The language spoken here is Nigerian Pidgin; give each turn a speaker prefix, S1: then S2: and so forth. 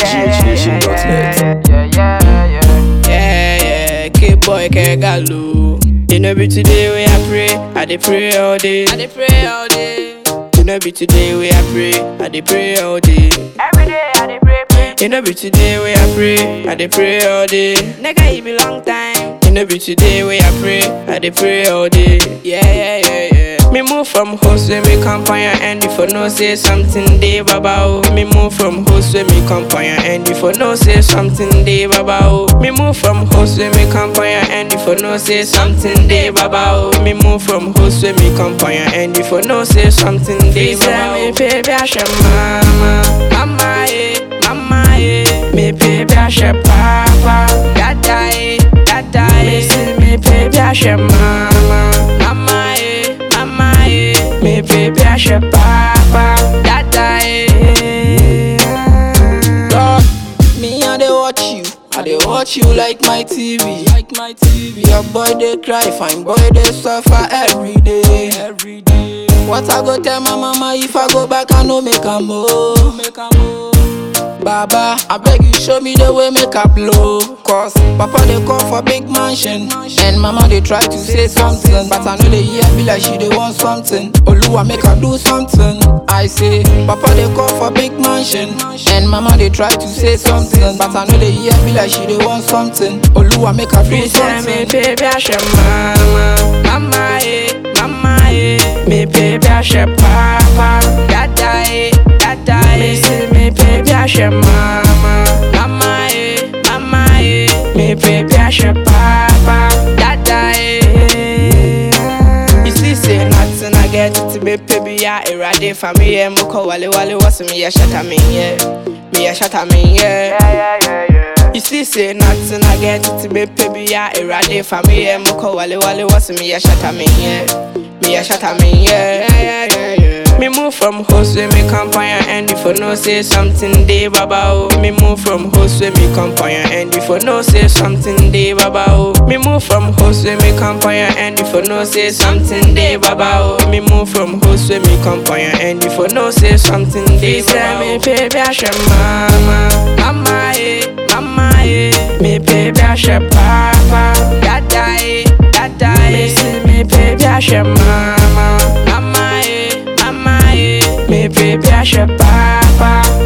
S1: GHNation.net.
S2: Yeah, yeah, yeah.
S3: Yeah, yeah, kid boy, kegalo. You know be today we I pray, I dey pray all day. I dey pray all day. You know be today we I pray, I dey pray all day.
S2: Every day I dey pray, pray.
S3: You know be today we I pray, I dey pray all day. Nigga, it be long time. You know be today we I pray, I dey pray all day. Yeah, yeah, yeah, yeah. Me move from host when me come on your end if for no say something day baba oh. Me move from host when me come on your end if for no say something day baba oh. Me move from host when me come on your end if for no say something day baba oh. Me move from host when me come on your end if for no say something day baba oh. Me baby I share mama, mama eh, mama eh. Me baby I share papa, dada eh, dada eh. Me say me baby I share mama, mama eh, mama eh. Me baby I share papa, dada eh.
S4: God, me I dey watch you. I dey watch you like my TV. Like my TV. Your boy dey cry, fine boy dey suffer every day. Every day. What I go tell my mama if I go back, I no make a move. Make a move. Baba, I beg you show me the way make a blow. Cause Papa they call for big mansion. And mama they try to say something. But I know they hear me like she they want something. Oluwa make her do something. I say, Papa they call for big mansion. And mama they try to say something. But I know they hear me like she they want something. Oluwa make her do
S3: Me say me
S4: something.
S3: baby I share mama, mama eh, mama eh. Me baby I share papa, dada eh, dada eh. Me say me baby I share mama, mama eh, mama eh. Me baby I share papa, dada eh. You see say nothing I get to me baby ya erade for me yeah. Moko wale wale what's me ya shut me yeah, me ya shut me yeah.
S2: Yeah, yeah, yeah, yeah.
S3: You see, say nothing I get to be baby, yeah, erade for me, yeah, moko wale wale, what's me, yeah, shut me, yeah, me, yeah, shut me, yeah, yeah, yeah, yeah. Me move from host when me come on your end, if for no say something day, baba, oh. Me move from host when me come on your end, if for no say something day, baba, oh. Me move from host when me come on your end, if for no say something day, baba, oh. Me move from host when me come on your end, if for no say something day, baba, oh. Me baby, I share mama, mama, eh, mama, eh. Me baby, I share papa, dada, eh, dada, eh. Me say me baby, I share mama, mama, eh, mama, eh. Me baby, I share papa,